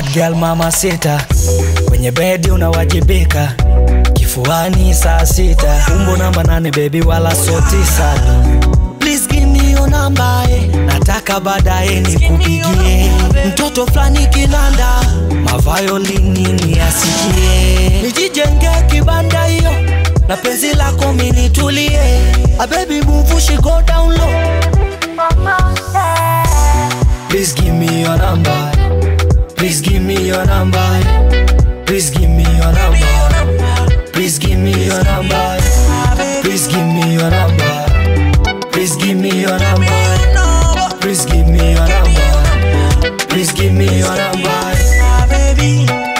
bad girl mama sita kwenye bedi unawajibika kifuani saa sita umbo namba nane bebi wala so tisa Please give me your number eh. nataka baadaye nikupigie mtoto fulani kinanda maviolini niasikie nijijenge kibanda hiyo na penzi lako minitulie a baby move she go down low Please give me your number. Please give me your number. Please give me your number. Please give me your number. Please give me your number. Please give me your number. Please give me your number. Please give me your number.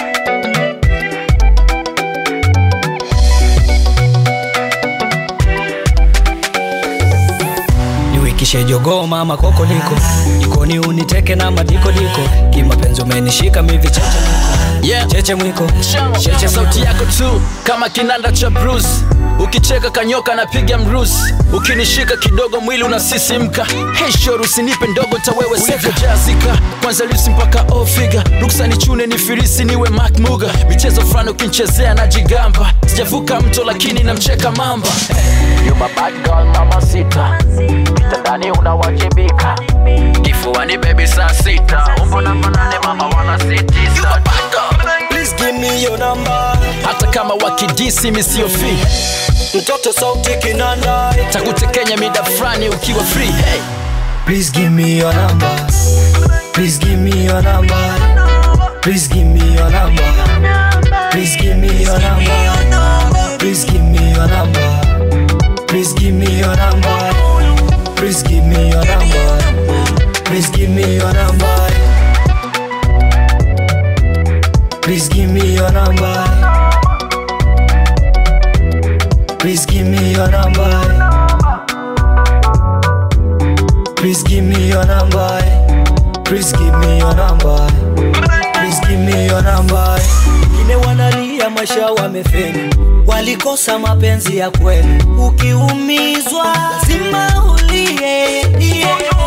niwikishe jogoo mama kokoliko jikoni uniteke na madikodiko kimapenzi umenishika mivi cheche yeah. cheche mwiko cheche sauti yako tu kama kinanda cha bruce ukicheka kanyoka napiga mrusi ukinishika kidogo mwili unasisimka heshor usinipe ndogo tawewe ulivyojazika kwanza lusi mpaka ofiga ruksa ni chune ni firisi niwe mak muga michezo fulani ukinchezea na jigamba sijavuka mto lakini namcheka mamba You my bad girl, mama sita kitandani unawajibika kifuani bebi saa sita umbo namba nane mama wana sitisa Please give me your number. hata kama wakidisi misiofi mtoto sauti kinanda takutekenya mida fulani ukiwa free hey. Please give me your number. Please give me your number. Please give me your number. Please give me your number. Please give me your number. Please give me your number. Please give me your number. Please give me your number. Please give me your number. Please give me your number. Please give me your number. Please give me your number. Please give me your number. Wengine wanalia maisha wamefeli, walikosa mapenzi ya kweli. Ukiumizwa lazima ulie, yeah.